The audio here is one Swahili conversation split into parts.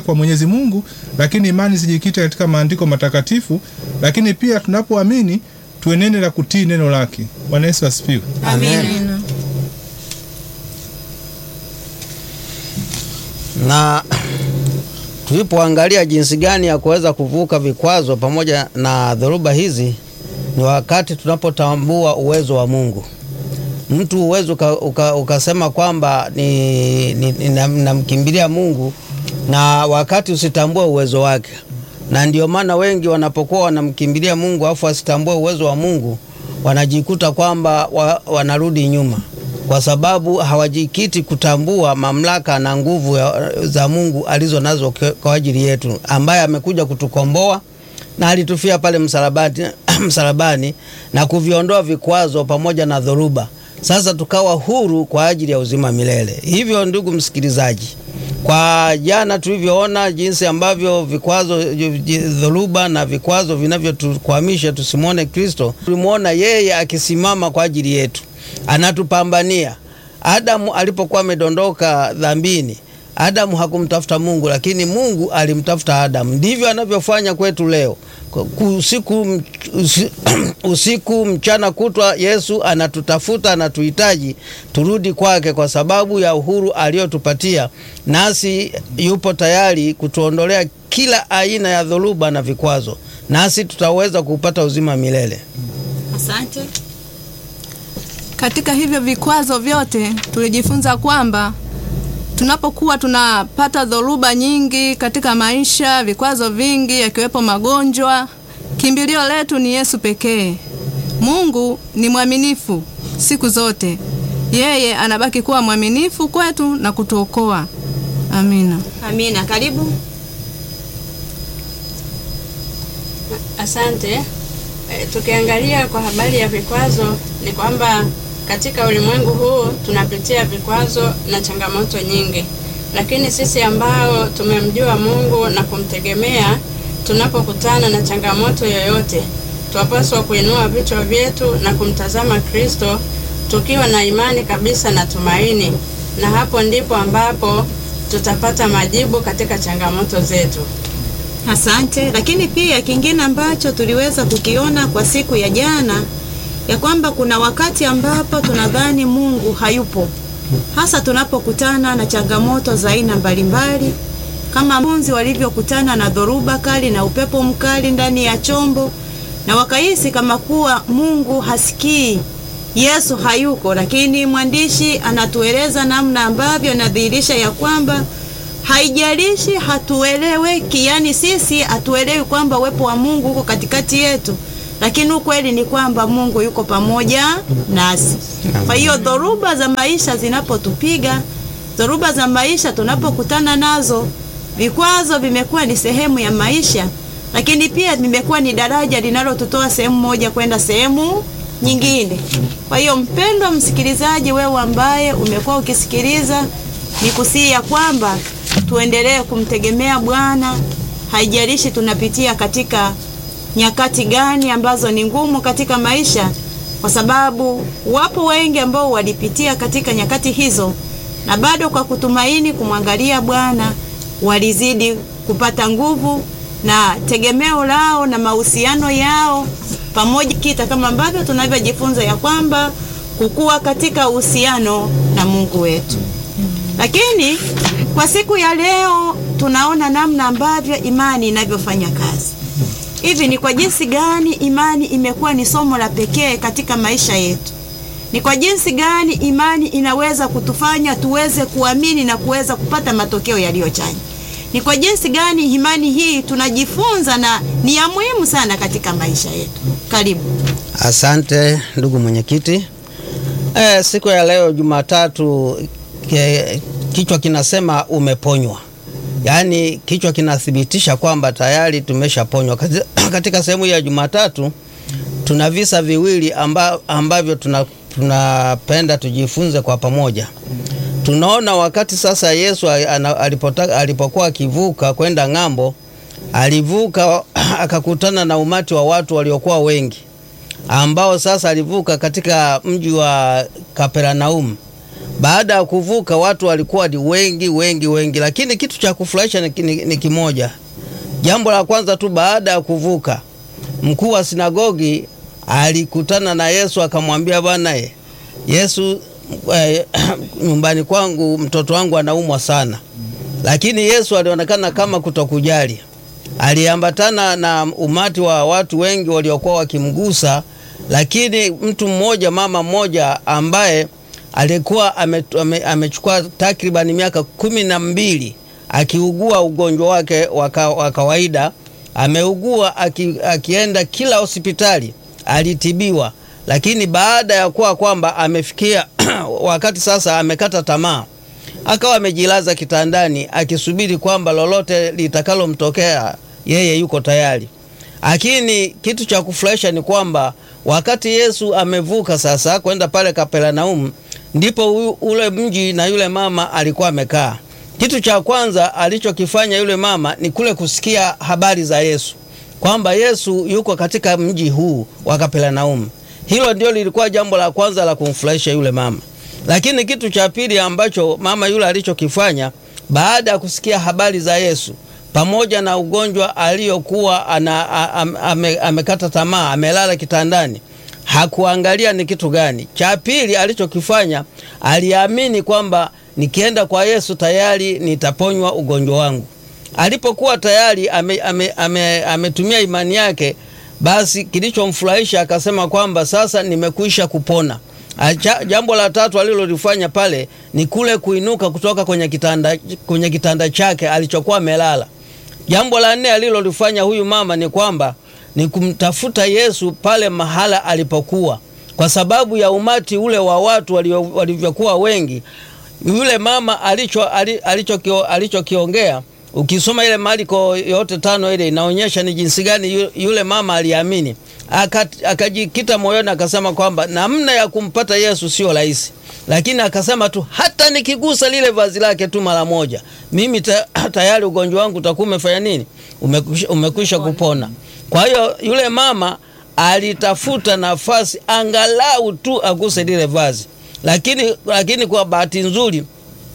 kwa Mwenyezi Mungu, lakini imani zijikite katika maandiko matakatifu, lakini pia tunapoamini tuenende na kutii neno lake. Bwana Yesu asifiwe. Amen. na tulipoangalia jinsi gani ya kuweza kuvuka vikwazo pamoja na dhoruba hizi, ni wakati tunapotambua uwezo wa Mungu. Mtu uwezo uka, uka, ukasema kwamba ni, ni, ni, namkimbilia Mungu na wakati usitambue uwezo wake, na ndio maana wengi wanapokuwa wanamkimbilia Mungu afu asitambue uwezo wa Mungu wanajikuta kwamba wa, wanarudi nyuma kwa sababu hawajikiti kutambua mamlaka na nguvu ya- za Mungu alizo nazo kwa- kwa ajili yetu, ambaye amekuja kutukomboa na alitufia pale msalabani, msalabani na kuviondoa vikwazo pamoja na dhoruba. Sasa tukawa huru kwa ajili ya uzima milele. Hivyo ndugu msikilizaji, kwa jana tulivyoona jinsi ambavyo vikwazo, dhoruba na vikwazo vinavyotukwamisha tusimwone Kristo, tulimwona yeye akisimama kwa ajili yetu, anatupambania. Adamu alipokuwa amedondoka dhambini, Adamu hakumtafuta Mungu, lakini Mungu alimtafuta Adamu. Ndivyo anavyofanya kwetu leo. Usiku, usi- usiku mchana kutwa, Yesu anatutafuta, anatuhitaji turudi kwake, kwa sababu ya uhuru aliotupatia, nasi yupo tayari kutuondolea kila aina ya dhoruba na vikwazo, nasi tutaweza kupata uzima milele. Asante. Katika hivyo vikwazo vyote tulijifunza kwamba tunapokuwa tunapata dhoruba nyingi katika maisha, vikwazo vingi yakiwepo magonjwa, kimbilio letu ni Yesu pekee. Mungu ni mwaminifu siku zote, yeye anabaki kuwa mwaminifu kwetu na kutuokoa. Amina. Amina. Karibu. Asante. E, tukiangalia kwa habari ya vikwazo ni kwamba katika ulimwengu huu tunapitia vikwazo na changamoto nyingi, lakini sisi ambao tumemjua Mungu na kumtegemea, tunapokutana na changamoto yoyote, twapaswa kuinua vichwa vyetu na kumtazama Kristo tukiwa na imani kabisa na tumaini, na hapo ndipo ambapo tutapata majibu katika changamoto zetu. Asante. Lakini pia kingine ambacho tuliweza kukiona kwa siku ya jana ya kwamba kuna wakati ambapo tunadhani Mungu hayupo, hasa tunapokutana na changamoto za aina mbalimbali, kama wanafunzi walivyokutana na dhoruba kali na upepo mkali ndani ya chombo, na wakahisi kama kuwa Mungu hasikii, Yesu hayuko. Lakini mwandishi anatueleza namna ambavyo inadhihirisha ya kwamba haijalishi hatueleweki, yani sisi hatuelewi kwamba uwepo wa Mungu uko katikati yetu, lakini ukweli ni kwamba Mungu yuko pamoja nasi. Kwa hiyo dhoruba za maisha zinapotupiga, dhoruba za maisha tunapokutana nazo, vikwazo vimekuwa ni sehemu ya maisha, lakini pia vimekuwa ni daraja linalotutoa sehemu moja kwenda sehemu nyingine. Kwa hiyo mpendwa msikilizaji, wewe ambaye umekuwa ukisikiliza, ni kusihi ya kwamba tuendelee kumtegemea Bwana, haijalishi tunapitia katika nyakati gani ambazo ni ngumu katika maisha, kwa sababu wapo wengi ambao walipitia katika nyakati hizo, na bado kwa kutumaini kumwangalia Bwana walizidi kupata nguvu na tegemeo lao na mahusiano yao pamoja kita, kama ambavyo tunavyojifunza ya kwamba kukua katika uhusiano na Mungu wetu. Lakini kwa siku ya leo tunaona namna ambavyo imani inavyofanya kazi. Hivi ni kwa jinsi gani imani imekuwa ni somo la pekee katika maisha yetu? Ni kwa jinsi gani imani inaweza kutufanya tuweze kuamini na kuweza kupata matokeo yaliyochanya? Ni kwa jinsi gani imani hii tunajifunza na ni ya muhimu sana katika maisha yetu? Karibu. Asante ndugu mwenyekiti. E, siku ya leo Jumatatu, ke- kichwa kinasema umeponywa, yaani kichwa kinathibitisha kwamba tayari tumeshaponywa. Kati- Katika sehemu ya Jumatatu tuna visa viwili amba, ambavyo tuna tunapenda tujifunze kwa pamoja. Tunaona wakati sasa Yesu ana- alipotaka- alipokuwa akivuka kwenda ng'ambo, alivuka akakutana na umati wa watu waliokuwa wengi ambao sasa alivuka katika mji wa Kapernaum. baada ya kuvuka watu walikuwa ni wengi wengi wengi, lakini kitu cha kufurahisha ni, ni, ni kimoja. Jambo la kwanza tu, baada ya kuvuka, mkuu wa sinagogi alikutana na Yesu akamwambia, bwana ye, Yesu eh, nyumbani kwangu mtoto wangu anaumwa sana, lakini Yesu alionekana kama kutokujali. Aliambatana na umati wa watu wengi waliokuwa wakimgusa, lakini mtu mmoja, mama mmoja ambaye alikuwa ame- ame- amechukua takribani miaka kumi na mbili akiugua ugonjwa wake wa ka- wa kawaida. Ameugua aki, akienda kila hospitali alitibiwa, lakini baada ya kuwa kwamba amefikia wakati sasa amekata tamaa, akawa amejilaza kitandani akisubiri kwamba lolote litakalomtokea yeye yuko tayari. Lakini kitu cha kufurahisha ni kwamba wakati Yesu amevuka sasa kwenda pale Kapernaumu, ndipo u- ule mji na yule mama alikuwa amekaa. Kitu cha kwanza alichokifanya yule mama ni kule kusikia habari za Yesu, kwamba Yesu yuko katika mji huu wa Kapernaumu. Hilo ndio lilikuwa jambo la kwanza la kumfurahisha yule mama. Lakini kitu cha pili ambacho mama yule alichokifanya baada ya kusikia habari za Yesu pamoja na ugonjwa aliyokuwa ana, a- am- ame, amekata tamaa, amelala kitandani, hakuangalia ni kitu gani. Cha pili alichokifanya, aliamini kwamba nikienda kwa Yesu tayari nitaponywa ugonjwa wangu. Alipokuwa tayari ametumia ame, ame, ametumia imani yake, basi kilichomfurahisha akasema kwamba sasa nimekwisha kupona. Acha, jambo la tatu alilolifanya pale ni kule kuinuka kutoka kwenye kitanda, kwenye kitanda chake alichokuwa amelala. Jambo la nne alilolifanya huyu mama ni kwamba ni kumtafuta Yesu pale mahala alipokuwa, kwa sababu ya umati ule wa watu walio- walivyokuwa wengi. Yule mama alicho ali- alichokio- alichokiongea ukisoma ile Marko yote tano ile inaonyesha ni jinsi gani yu- yule mama aliamini, Aka- akajikita moyoni akasema kwamba namna ya kumpata Yesu sio rahisi, lakini akasema tu hata nikigusa lile vazi lake tu mara moja, mimi ta, tayari ugonjwa wangu utakuwa umefanya nini, umekwisha, umekwisha kupona. Kwa hiyo yule mama alitafuta nafasi angalau tu aguse lile vazi, lakini, lakini kwa bahati nzuri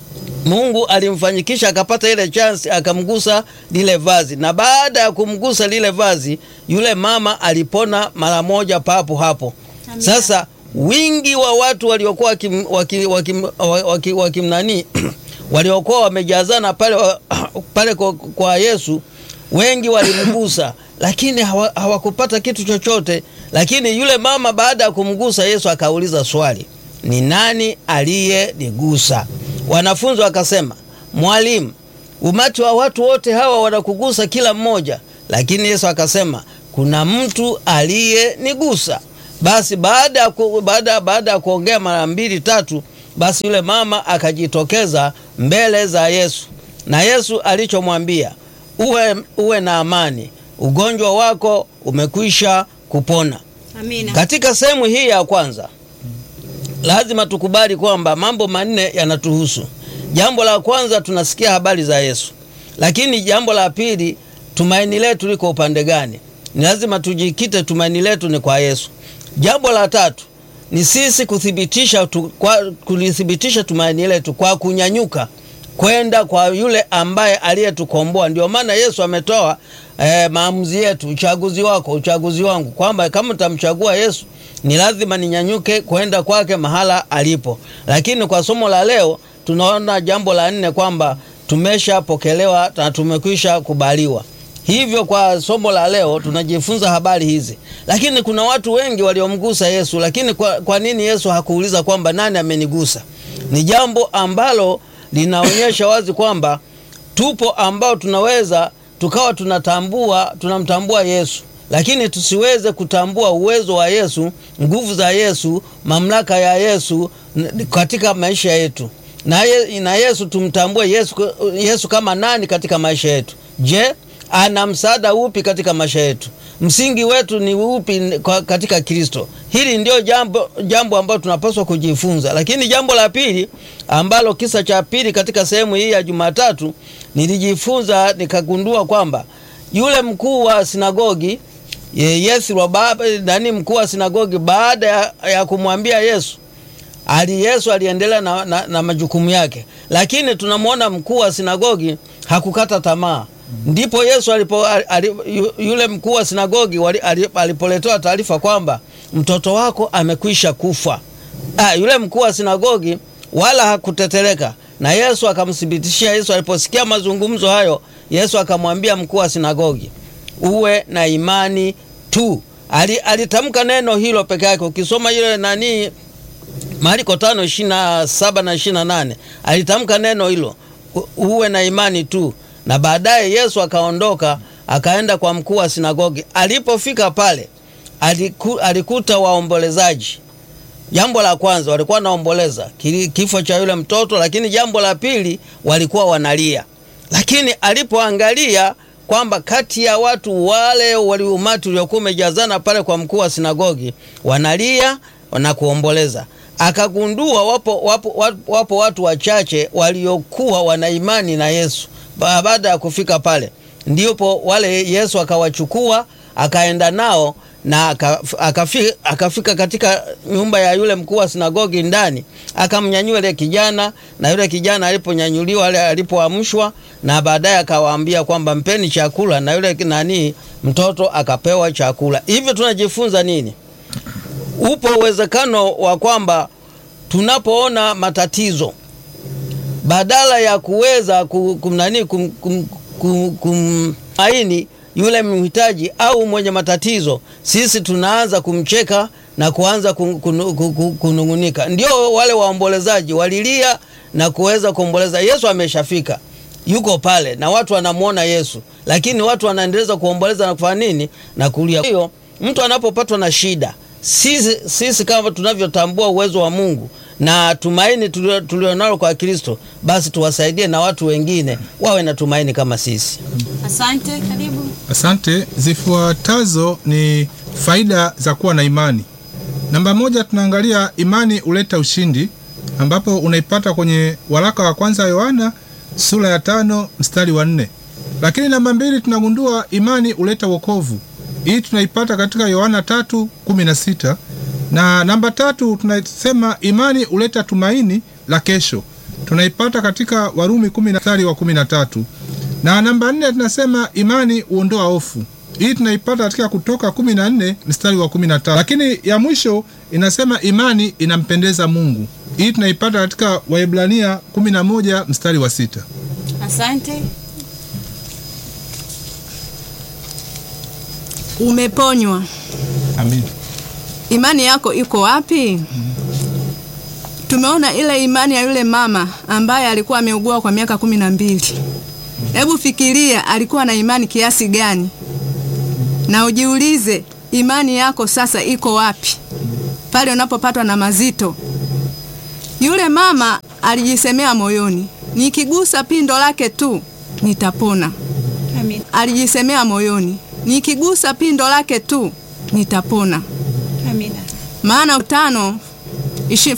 Mungu alimfanyikisha akapata ile chance akamgusa lile vazi, na baada ya kumgusa lile vazi, yule mama alipona mara moja papo hapo. Sasa wingi wa watu waliokuwa wakim, wakim, wakim, wakim, wakim nani waliokuwa wamejazana pale, wa- pale kwa, kwa Yesu, wengi walimgusa, lakini hawa- hawakupata kitu chochote. Lakini yule mama baada ya kumgusa Yesu akauliza swali, ni nani aliyenigusa? Wanafunzi wakasema, Mwalimu, umati wa watu wote hawa wanakugusa kila mmoja. Lakini Yesu akasema, kuna mtu aliyenigusa. Basi baada ya ku, baada, baada ya kuongea mara mbili tatu, basi yule mama akajitokeza mbele za Yesu, na Yesu alichomwambia uwe, uwe na amani, ugonjwa wako umekwisha kupona. Amina. Katika sehemu hii ya kwanza lazima tukubali kwamba mambo manne yanatuhusu. Jambo la kwanza tunasikia habari za Yesu, lakini jambo la pili, tumaini letu liko upande gani? Ni lazima tujikite, tumaini letu ni kwa Yesu. Jambo la tatu ni sisi kuthibitisha tu, kwa, kulithibitisha tumaini letu kwa kunyanyuka kwenda kwa yule ambaye aliyetukomboa. Ndio maana Yesu ametoa eh, maamuzi yetu, uchaguzi wako, uchaguzi wangu, kwamba kama utamchagua Yesu ni lazima ninyanyuke kwenda kwake mahala alipo. Lakini kwa somo la leo tunaona jambo la nne kwamba tumeshapokelewa na tumekwisha kubaliwa. Hivyo kwa somo la leo tunajifunza habari hizi, lakini kuna watu wengi waliomgusa Yesu. Lakini kwa, kwa nini Yesu hakuuliza kwamba nani amenigusa? Ni jambo ambalo linaonyesha wazi kwamba tupo ambao tunaweza tukawa tunatambua tunamtambua Yesu, lakini tusiweze kutambua uwezo wa Yesu, nguvu za Yesu, mamlaka ya Yesu n- katika maisha yetu na, ye, na Yesu tumtambue Yesu, Yesu kama nani katika maisha yetu. Je, ana msaada upi katika maisha yetu? Msingi wetu ni upi kwa- katika Kristo? Hili ndio jambo, jambo ambalo tunapaswa kujifunza. Lakini jambo la pili ambalo kisa cha pili katika sehemu hii ya Jumatatu nilijifunza nikagundua kwamba yule mkuu wa sinagogi ye- Yethro baba nani mkuu wa sinagogi baada ya, ya kumwambia Yesu ali Yesu aliendelea na, na, na majukumu yake, lakini tunamwona mkuu wa sinagogi hakukata tamaa. Ndipo Yesu alipo, ali, yu- yule mkuu wa sinagogi wali- ali- alipoletewa taarifa kwamba mtoto wako amekwisha kufa. Ah, yule mkuu wa sinagogi wala hakutetereka, na Yesu akamthibitishia. Yesu aliposikia mazungumzo hayo, Yesu akamwambia mkuu wa sinagogi, uwe na imani tu. Ali, alitamka neno hilo peke yake. Ukisoma ile nani Marko tano ishirini na saba na ishirini na nane alitamka neno hilo, u- uwe na imani tu. Na baadaye Yesu akaondoka akaenda kwa mkuu wa sinagogi. Alipofika pale aliku, alikuta waombolezaji. Jambo la kwanza walikuwa wanaomboleza kili- kifo cha yule mtoto, lakini jambo la pili walikuwa wanalia. Lakini alipoangalia kwamba kati ya watu wale waliumati uliokuwa umejazana pale kwa mkuu wa sinagogi wanalia na kuomboleza, akagundua wapo, wapo, wapo, wapo watu wachache waliokuwa wana imani na Yesu. Ba- Baada ya kufika pale, ndipo wale Yesu akawachukua akaenda nao na aka- akafi- akafika katika nyumba ya yule mkuu wa sinagogi ndani, akamnyanyua yule kijana, na yule kijana aliponyanyuliwa, ale- alipoamshwa, na baadaye akawaambia kwamba mpeni chakula, na yule nani mtoto akapewa chakula. Hivyo tunajifunza nini? Upo uwezekano wa kwamba tunapoona matatizo badala ya kuweza ku- kumnani kum, kum, kum, kumaini yule mhitaji au mwenye matatizo, sisi tunaanza kumcheka na kuanza kun- kunu- ku- ku- kunung'unika. Ndio wale waombolezaji walilia na kuweza kuomboleza. Yesu ameshafika, yuko pale na watu wanamwona Yesu, lakini watu wanaendeleza kuomboleza na kufanya nini? Na kulia. Hiyo mtu anapopatwa na shida, sisi, sisi kama tunavyotambua uwezo wa Mungu na tumaini tulio- tulionalo kwa Kristo, basi tuwasaidie na watu wengine wawe na tumaini kama sisi. Asante, karibu. Asante. Zifuatazo ni faida za kuwa na imani. Namba moja, tunaangalia imani huleta ushindi, ambapo unaipata kwenye waraka wa kwanza wa Yohana sura ya tano mstari wa nne. Lakini namba mbili, tunagundua imani huleta wokovu. Hii tunaipata katika Yohana tatu kumi na sita na namba tatu tunasema imani huleta tumaini la kesho, tunaipata katika Warumi kumi na mstari wa kumi na tatu na namba nne tunasema imani huondoa hofu. Hii tunaipata katika Kutoka kumi na nne mstari wa kumi na tatu. Lakini ya mwisho inasema imani inampendeza Mungu. Hii tunaipata katika Waebrania kumi na moja mstari wa sita. Asante. Umeponywa. Amin. Imani yako iko wapi? Tumeona ile imani ya yule mama ambaye alikuwa ameugua kwa miaka kumi na mbili. Hebu fikiria alikuwa na imani kiasi gani, na ujiulize imani yako sasa iko wapi pale unapopatwa na mazito. Yule mama alijisemea moyoni, nikigusa pindo lake tu nitapona. Amin. Alijisemea moyoni, nikigusa pindo lake tu nitapona. Amina. Maana tano ishi